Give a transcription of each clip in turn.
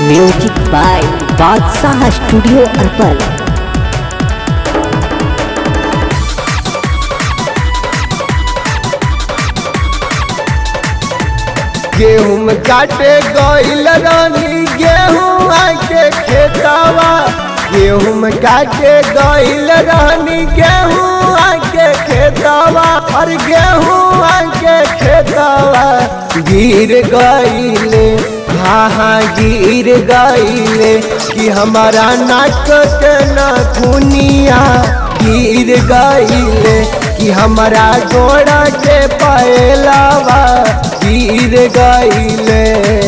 music by Badshah studio अरपल गेहूं काटे गईल रानी गेहूं आके खेतावा गेहूं काटे गईल रानी गेहूं आके खेतावा और गेहूं आके खेतावा गिर गईले हाँ हाँ गिर गईले कि हमारा नाक के नथुनिया गिर गईले कि हमारा गोड़ा के पैलावा गिर गईले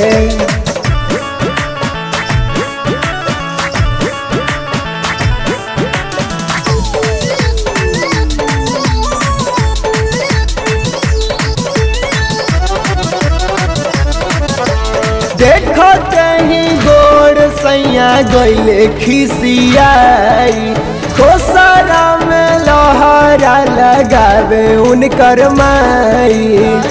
देखो कहीं गोड़ सैया गईले खिसियाई खोसरा में लोहरा लगावे उनकर माई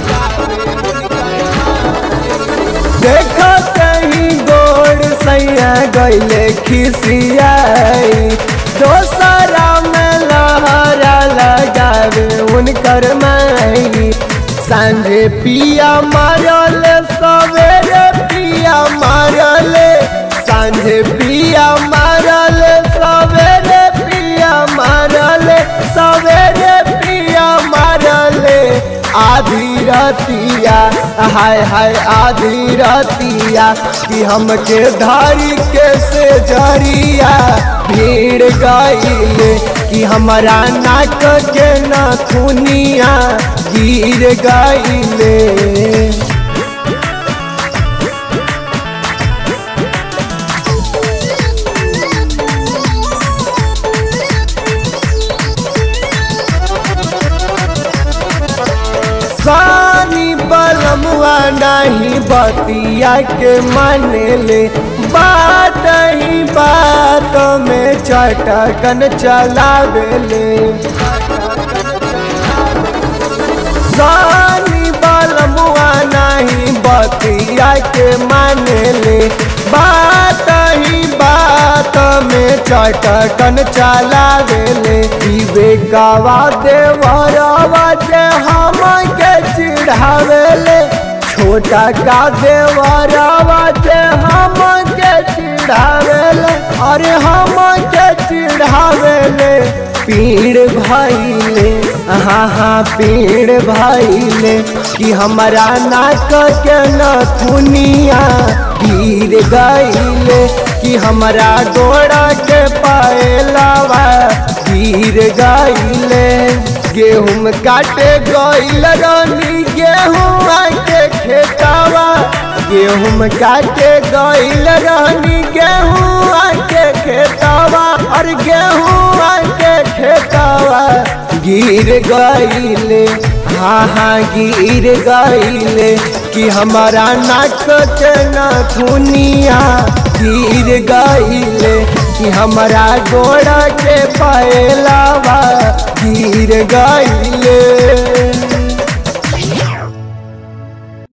देखो कहीं गोड़ सैया गईले खिसियाई दोसरा में लहरा लगावे उनकर माई सांझे पिया मारल सवेरे पिया मारल सांझे पिया मारल सवेरे पिया मारल सवेरे पिया मारल आधी रतिया हाय हाय आधी रतिया कि हमके धारी के से जरिया भीड़ गईले कि हमारा नाक के नथुनिया गिर गईले सानी बलमुआ नहीं बतिया के मानेले बात ही बात में चटकन चलावेले सानी बलमुआ नहीं बतिया के मानेले बात ही बात में चटकन चलावेले विवेकवा देवरवा जे हम के चिढ़ावेले छोटा का देवरवा जे हम के चिढ़ावेले अरे हम के चिढ़ावेले पीड़ भैले हाँ हाँ पीड़ भैले कि हमारा नाक के नथुनिया गिर गईले कि हमारा गोड़ा के पायलावा गिर गईले गेहूं काटे गईल रानी गेहूं आके खेतावा गेहूं काटे गईल रानी गेहूं आके खेतावा और गेहूं आके खेतावा गिर गईले हाँ हाँ गिर गईले कि हमारा नाक के नथुनिया गिर गईले कि हमारा गोड़ा के पैलावा गिर गईले